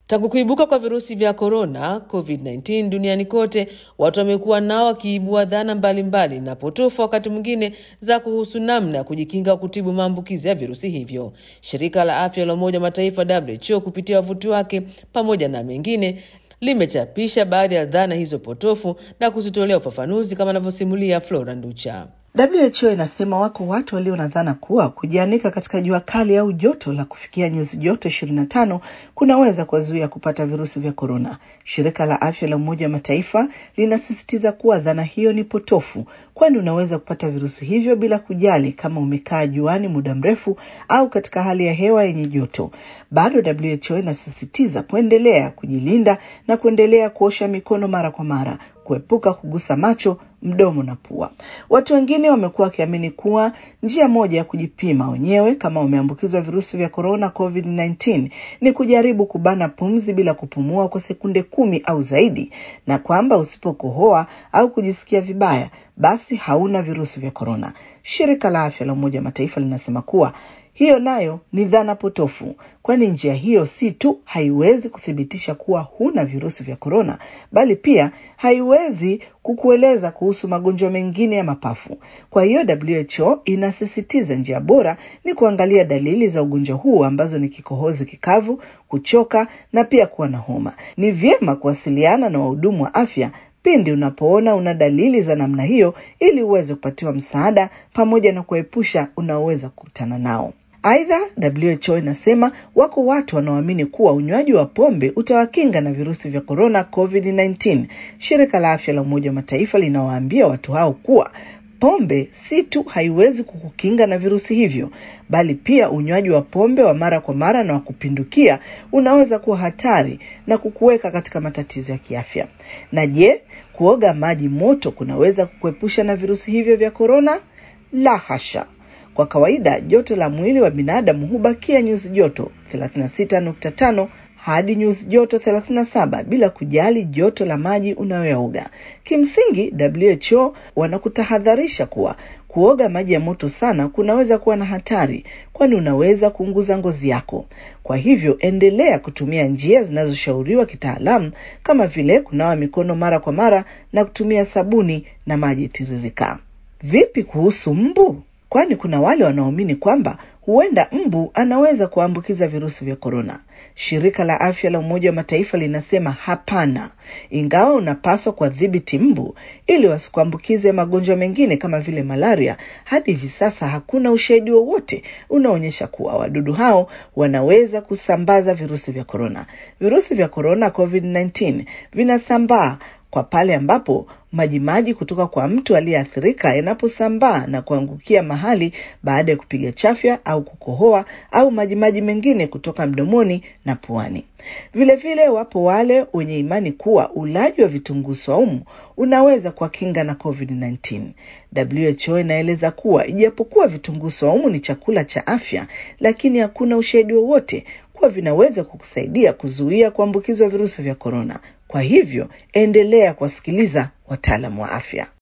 Tangu kuibuka kwa virusi vya korona COVID-19 duniani kote, watu wamekuwa nao wakiibua dhana mbalimbali na potofu, wakati mwingine za kuhusu namna ya kujikinga kutibu maambukizi ya virusi hivyo. Shirika la afya la Umoja wa Mataifa WHO kupitia wavuti wake pamoja na mengine limechapisha baadhi ya dhana hizo potofu na kuzitolea ufafanuzi kama anavyosimulia Flora Nducha. WHO inasema wako watu walio na dhana kuwa kujianika katika jua kali au joto la kufikia nyuzi joto 25 kunaweza kuwazuia kupata virusi vya korona. Shirika la afya la Umoja wa Mataifa linasisitiza kuwa dhana hiyo ni potofu, kwani unaweza kupata virusi hivyo bila kujali kama umekaa juani muda mrefu au katika hali ya hewa yenye joto. Bado WHO inasisitiza kuendelea kujilinda na kuendelea kuosha mikono mara kwa mara kuepuka kugusa macho, mdomo na pua. Watu wengine wamekuwa wakiamini kuwa njia moja ya kujipima wenyewe kama wameambukizwa virusi vya korona COVID-19 ni kujaribu kubana pumzi bila kupumua kwa sekunde kumi au zaidi, na kwamba usipokohoa au kujisikia vibaya basi hauna virusi vya korona. Shirika la afya la Umoja wa Mataifa linasema kuwa hiyo nayo ni dhana potofu, kwani njia hiyo si tu haiwezi kuthibitisha kuwa huna virusi vya korona, bali pia haiwezi kukueleza kuhusu magonjwa mengine ya mapafu. Kwa hiyo WHO inasisitiza njia bora ni kuangalia dalili za ugonjwa huu ambazo ni kikohozi kikavu, kuchoka na pia kuwa na homa. Ni vyema kuwasiliana na wahudumu wa afya pindi unapoona una dalili za namna hiyo ili uweze kupatiwa msaada pamoja na kuepusha unaoweza kukutana nao. Aidha, WHO inasema wako watu wanaoamini kuwa unywaji wa pombe utawakinga na virusi vya korona COVID-19. Shirika la afya la Umoja wa Mataifa linawaambia watu hao kuwa pombe si tu haiwezi kukukinga na virusi hivyo, bali pia unywaji wa pombe wa mara kwa mara na wa kupindukia unaweza kuwa hatari na kukuweka katika matatizo ya kiafya. Na je, kuoga maji moto kunaweza kukuepusha na virusi hivyo vya korona? La hasha. Kwa kawaida joto la mwili wa binadamu hubakia nyuzi joto 36.5 hadi nyuzi joto 37 bila kujali joto la maji unayooga. Kimsingi, WHO wanakutahadharisha kuwa kuoga maji ya moto sana kunaweza kuwa na hatari, kwani unaweza kuunguza ngozi yako. Kwa hivyo, endelea kutumia njia zinazoshauriwa kitaalamu kama vile kunawa mikono mara kwa mara na kutumia sabuni na maji tiririka. Vipi kuhusu mbu? Kwani kuna wale wanaoamini kwamba huenda mbu anaweza kuambukiza virusi vya korona. Shirika la afya la Umoja wa Mataifa linasema hapana, ingawa unapaswa kuwadhibiti mbu ili wasikuambukize magonjwa mengine kama vile malaria. Hadi hivi sasa hakuna ushahidi wowote unaonyesha kuwa wadudu hao wanaweza kusambaza virusi vya korona. Virusi vya korona COVID-19 vinasambaa kwa pale ambapo majimaji kutoka kwa mtu aliyeathirika yanaposambaa na kuangukia mahali baada ya kupiga chafya au kukohoa au majimaji mengine kutoka mdomoni na puani. Vilevile vile wapo wale wenye imani kuwa ulaji wa vitunguu swaumu unaweza kuwakinga na COVID-19. WHO inaeleza kuwa ijapokuwa vitunguu swaumu ni chakula cha afya, lakini hakuna ushahidi wowote kuwa vinaweza kukusaidia kuzuia kuambukizwa virusi vya korona. Kwa hivyo endelea kuwasikiliza wataalamu wa afya.